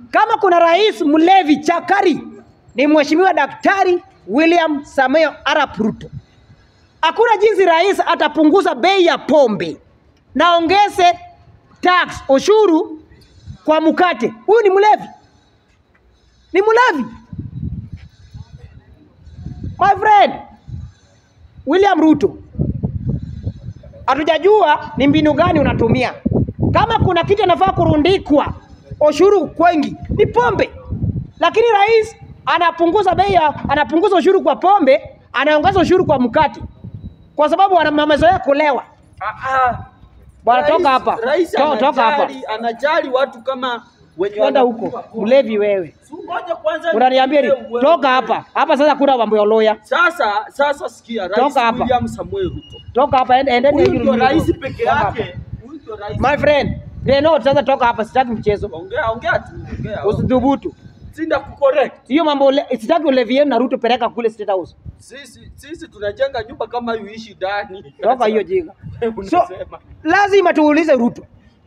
Kama kuna rais mlevi chakari ni mheshimiwa Daktari William Samoei Arap Ruto. Hakuna jinsi rais atapunguza bei ya pombe na ongeze tax ushuru kwa mkate. Huyu ni mlevi, ni mlevi my friend. William Ruto, hatujajua ni mbinu gani unatumia. Kama kuna kitu anafaa kurundikwa ushuru kwengi ni pombe, lakini rais anapunguza bei ya anapunguza ushuru kwa pombe, anaongeza ushuru kwa mkate, kwa sababu wana- wamezoea kulewa. Ah, ah. Bwana, Rais- toka hapa. Rais To- toka hapa. anajali- Anajali watu kama wenye Kwenda wanakunywa huko, pombe. mlevi wewe, Si ngoja kwanza unaniambia ni niongee wewe. toka hapa hapa. Sasa kuna mambo ya lawyer, Sasa sasa sikia Rais Toka hapa. William Samuel Ruto. toka hapa, ende- endeni Huyu hiyo ndio nyumba. rais peke Toka hapa. yake. Huyu ndio rais. My friend, they know sasa toka hapa, sitaki mchezo. Ongea ongea tu. Ongea. Usidhubutu. Sinda kucorrect. Hiyo mambo ule- sitaki ulevi yenu na Ruto peleka kule State House. Sisi sisi tunajenga nyumba kama yuishi ndani. Toka hiyo jinga. So Unasema. lazima tuulize Ruto.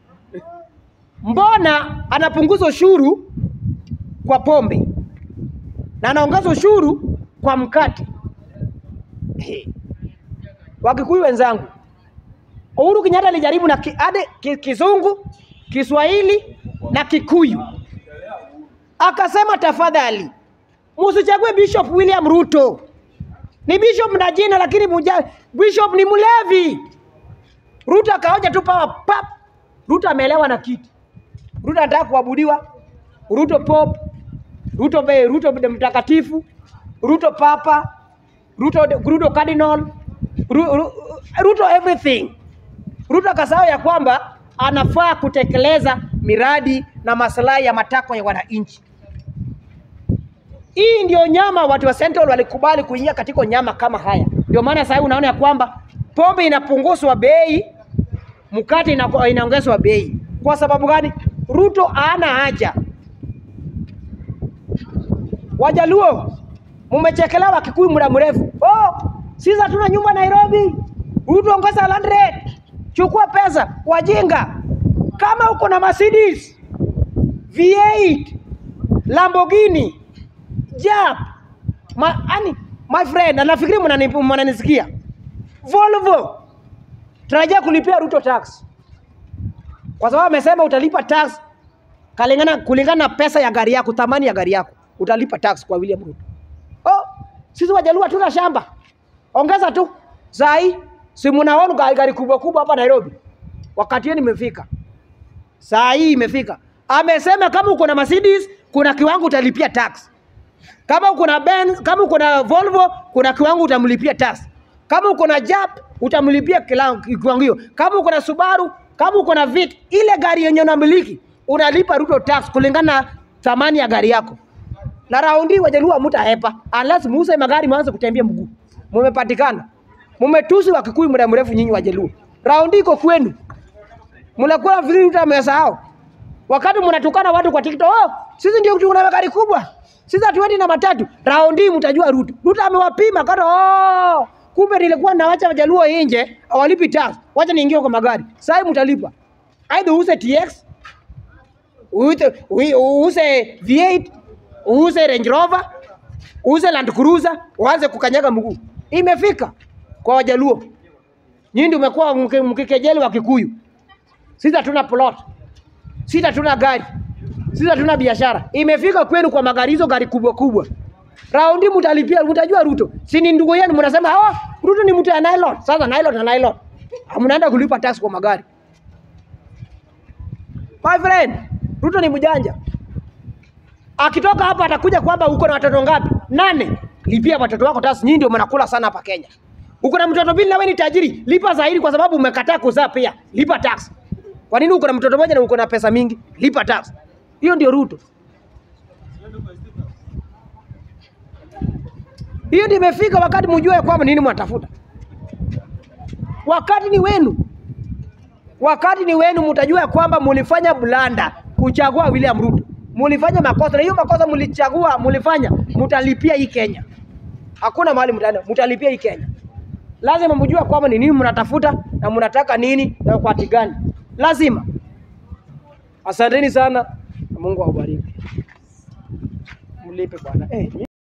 Mbona anapunguza ushuru kwa pombe na anaongeza ushuru kwa mkate? He. Wakikuyu wenzangu, Uhuru Kenyatta alijaribu na ki, hadi ki, Kizungu, Kiswahili na Kikuyu, akasema tafadhali musichague Bishop William Ruto. Ni bishop na jina, lakini muja, bishop ni mlevi. Ruto akaoja tu pawa pap. Ruto ameelewa na kiti. Ruto anataka kuabudiwa. Ruto pop. Ruto be, Ruto be mtakatifu. Ruto papa. Ruto Ruto cardinal. Ru, Ru, Ruto everything. Ruto akasahau ya kwamba anafaa kutekeleza miradi na maslahi ya matakwa ya wananchi. Hii ndio nyama watu wa Central walikubali kuingia katika nyama kama haya. Ndio maana sasa unaona ya kwamba pombe inapunguzwa bei, mkate ina- inaongezwa bei. Kwa sababu gani? Ruto hana haja. Wajaluo mumechekelewa Kikuyu muda mrefu. Oh, sisi hatuna nyumba Nairobi. Ruto ongeza land rate. Chukua pesa, wajinga. Kama uko na Mercedes, V8, Lamborghini, Jap. Ma, ani, my friend, na nafikiri mnani- mnanisikia. Volvo. Tunajia kulipia Ruto tax. Kwa sababu amesema utalipa tax kulingana kulingana na pesa ya gari yako, thamani ya gari yako. Utalipa tax kwa William Ruto. Oh, sisi Wajaluo hatuna shamba. Ongeza tu. Sai, si mnaona gari, gari kubwa kubwa hapa Nairobi. Wakati yenu imefika. Saa hii imefika. Amesema kama uko na Mercedes, kuna kiwango utalipia tax. Kama uko na Benz, kama uko na Volvo, kuna kiwango utamlipia tax. Kama uko na Jap, utamlipia kila- kiwango hiyo. Kama uko na Subaru, kama uko na Vic, ile gari yenye unamiliki unalipa Ruto tax kulingana na thamani ya gari yako. Na raundi Wajaluo mtahepa unless muuse magari mwanze kutembea mguu. Mumepatikana. Mumetusi wa Kikuyu muda mrefu nyinyi Wajaluo. Raundi iko kwenu. Mnakula vile Ruto amesahau. Wakati mnatukana watu kwa TikTok, oh, sisi ndio tuna magari kubwa. Sisi hatuendi na matatu. Raundi mtajua Ruto. Ruto amewapima kada oh, kumbe nilikuwa nawacha Wajaluo nje, hawalipi tax. Wacha niingie kwa magari. Sasa mtalipa. Aidha use TX, use, use V8, use Range Rover, use Land Cruiser, uanze kukanyaga mguu. Imefika kwa Wajaluo. Nyinyi ndio umekuwa mki- mkikejeli wa Kikuyu. Sisi hatuna plot. Sisi hatuna gari. Sisi hatuna biashara. Imefika kwenu kwa magari hizo gari kubwa kubwa. Raundi mtalipia, mtajua Ruto. Si ni ndugu yenu mnasema, "Oh, Ruto ni mtu ya nylon." Sasa nylon na nylon. Mnaenda kulipa tax kwa magari. My friend, Ruto ni mjanja. Akitoka hapa atakuja kwamba uko na watoto ngapi? Nane. Lipia watoto wako tax. Nyinyi ndio mnakula sana hapa Kenya. Uko na mtoto mbili na wewe ni tajiri, lipa zaidi kwa sababu umekataa kuzaa pia. Lipa tax. Kwa nini uko na mtoto mmoja na uko na pesa mingi? Lipa tax. Hiyo ndio Ruto. Hiyo ndio imefika wakati mjue kwamba nini mnatafuta. Wakati ni wenu. Wakati ni wenu, mtajua ya kwamba mulifanya blanda kuchagua William Ruto. Mulifanya makosa na hiyo makosa mulichagua, mulifanya, mtalipia hii Kenya. Hakuna mahali mtaenda, mtalipia hii Kenya. Lazima mjue kwamba ni nini mnatafuta na mnataka nini na kwa wakati gani. Lazima. Asanteni sana. Mungu awabariki, mlipe bwana eh.